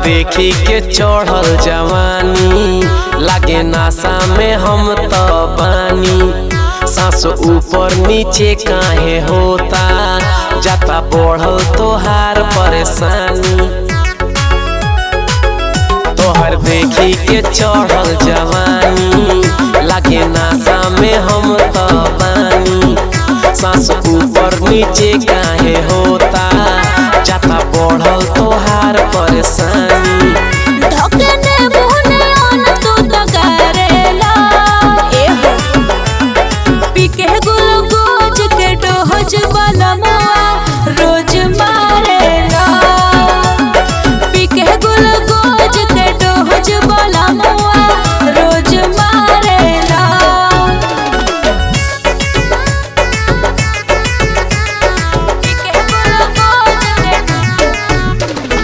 देखी के चढ़ल जवानी लागे नासा में हम तो बानी सांस ऊपर नीचे काहे होता जाता बढ़ल तोहार परेशानी तोहर देखी के चढ़ल जवानी लागे नासा में हम तो बानी सांस ऊपर नीचे काहे होता जाता बढ़ल तोहार परेशानी ढकने मुहने आन तू तो करेला ए हो पीके गुलगोज के डोहज वाला मुआ रोज मारेला पीके गुलगोज के डोहज वाला मुआ रोज मारेला पीके गुलगोज के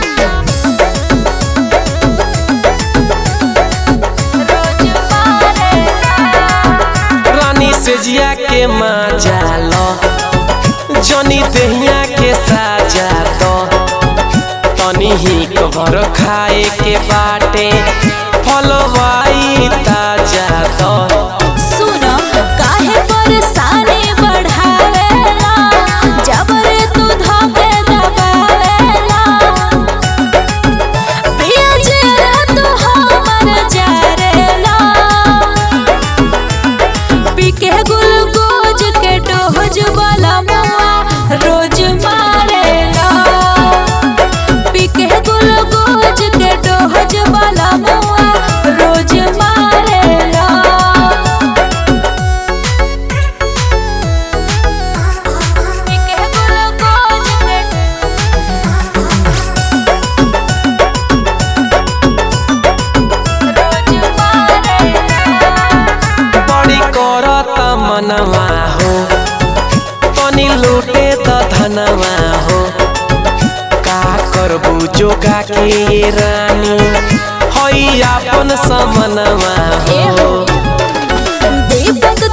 रोज मारेला रानी से जिया के मजा लो जनी दहिया के साजा दो तनी ही कबर खाए के बाटे फलवाई ताजा दो सुनो काहे परेशानी बढ़ावेला जबरे तू धके दबावेला प्रिय जेरा तू हमर जारेला पीके गुलगोज के डोहज वाला मुआ रोज मारेला पीके गुलगोज के डोहज वाला मुआ रोज मारेला पीके गुलगोज के रोज मारेला बड़ी करत मनवा हो तनी लूटे त धनवा हो का करबू जोगा के ये रानी हई आपन समनवा ए हो हो दीपक